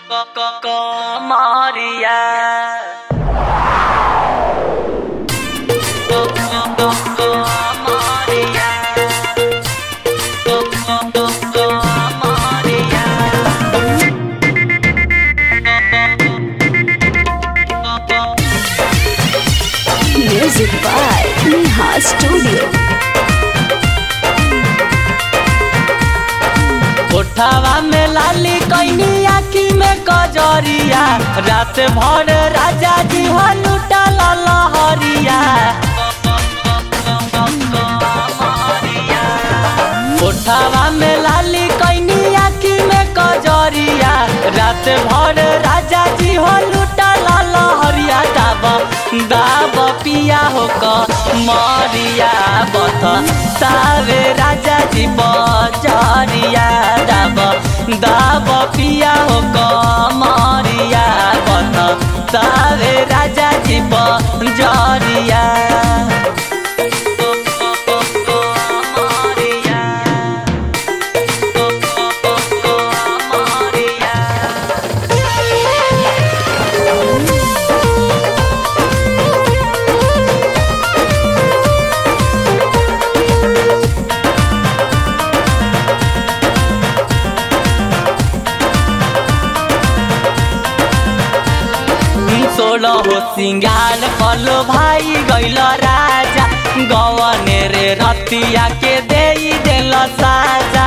Maria. Music by Neha Studio. कोठावा में लाली कैनी आखी में कजरिया रात भर राजा जी हो लुटा लहरिया कोठावा में लाली कैनी आखी में कजरिया रात भर राजा जी हो लुटा लहरिया दाब दाब पिया हो क मरिया बथ सावे राजा जी बजरिया दाब दाब पिया हो क मरिया बथ सावे राजा जी बजरिया सोलह हो सिंगार पलो भाई गैल राजा गवने रे रतिया के दे दिल साजा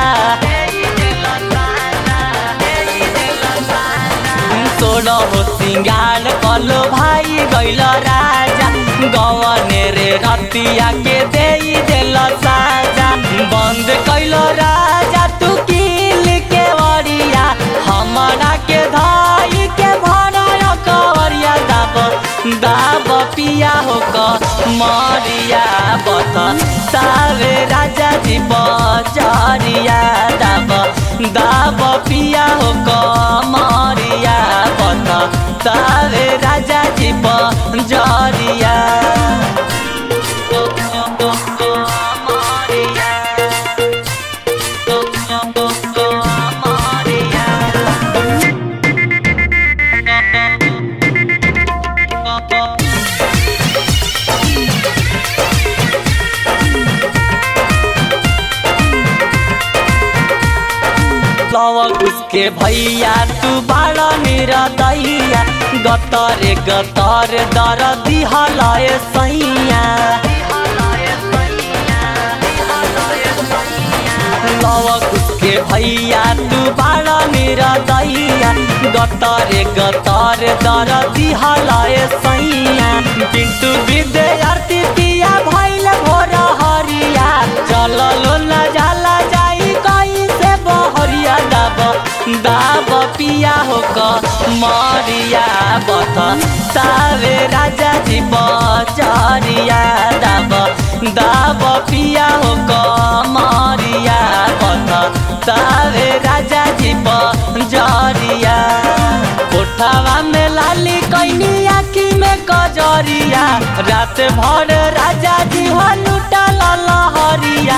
सोलह हो सिंगार पलो भाई गैल राजा गवने रे रतिया के दे दिल साजा बंद कैल राजा तू किल के वरिया हमारा के धाई के भरा कवरिया दाब दाब पिया हो क मरिया बथ सावे राजा जी बजरिया दाब दाब पिया हो क मरिया बथ सावे राजा जी बजरिया लवक उसके भैया तू बाड़ा मेरा दैया गतर गतर दर दिहलाए सैया लवक उसके भैया तू बाड़ा मेरा दैया गतर गतर दर दिहलाए सैया पिंटू विद्यार्थी पिया भैल भोर हरिया चललो न जाला जाई कैसे बहरिया दाब दाब पिया हो क मरिया बथ सावे राजा जी बजरिया दाब दाब पिया हो क मरिया बथ सावे राजा जी बजरिया कोठावा में लाली कैनी आखी में कजरिया रात भर राजा जी हो लुटा लहरिया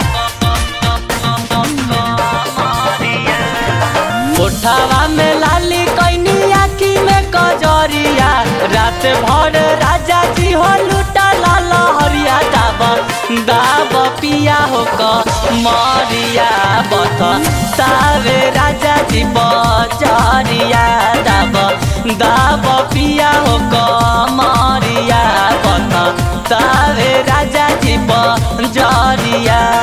कोठावा में लाली कैनी आखी में कजरिया रात भर राजा जी हो लुटा लहरिया दाब दाब पिया हो क मरिया बथ सावे राजा जी बजरिया दाब दाब पिया हो क मरिया बथ सावे राजा जी बजरिया